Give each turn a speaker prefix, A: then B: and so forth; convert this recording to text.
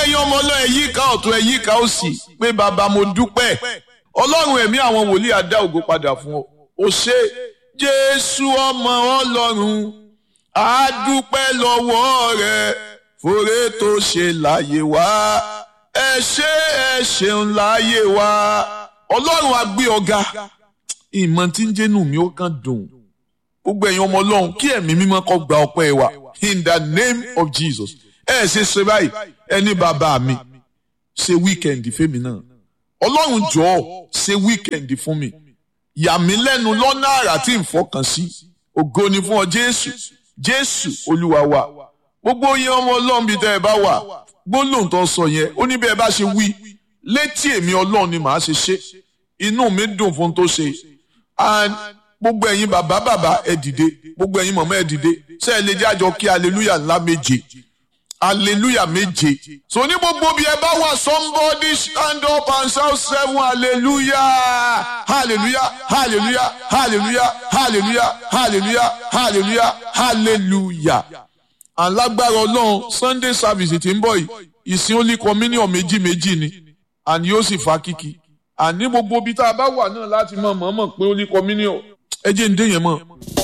A: ẹ̀yin ọmọ ọlọ́run ẹ yíká ọ̀tún ẹ yíká òsì pé bàbá mo dúpẹ́ ọlọ́run ẹ̀mí àwọn wòlíì á dá ògo padà fún ọ ó ṣe jésù ọmọ ọlọ́run á dúpẹ́ lọ́wọ́ rẹ fòrè tó ṣe láyé wá ẹ ṣé ẹ ṣeun láyé wá ọlọ́run á gbé ọ̀gá ìmọ̀ tí ń jẹ́nu mi ó kàn dùn gbogbo ẹ̀yin ọmọ ọlọ́run kí ẹ̀mí mímọ́ kó gba ọpẹ́ wa in the name of Jesus ẹ ṣe ṣe báyìí ẹni bàbá mi ṣe wíkẹ̀ndì fẹ́mi náà ọlọ́run jọ̀ọ́ ṣe wíkẹ̀ndì fún mi yà mí lẹ́nu lọ́nà àrà tí n fọkàn sí ògo ni fún ọ jésù jésù olúwa wa gbogbo yẹn ọmọ ọlọ́run bíi tẹ́ ẹ bá wà gbólóhùn tó sọ yẹn ó ní bí ẹ bá ṣe wí létí èmi ọlọ́run ni màá ṣe ṣe inú mi dùn fún tó ṣe and gbogbo ẹ̀yin bàbá bàbá ẹ dìde gbogbo ẹ̀yin mọ̀mọ́ ẹ dìde ṣé ẹ lè jẹ́ àjọ kí hallelujah ńlá méje hallelujah méje so ní gbogbo bí ẹ bá wà somebody stand up and shout seven hallelujah hallelujah hallelujah hallelujah hallelujah hallelujah hallelujah hallelujah alágbára ọlọ́run sunday service tí ń bọ̀ yìí ìsìn only communion méjì méjì ni àní yóò sì fa kíkì àní gbogbo bí tá a bá wà náà láti mọ̀ mọ̀ mọ̀ pé only communion ẹ jẹ́ ń dé yẹn mọ̀.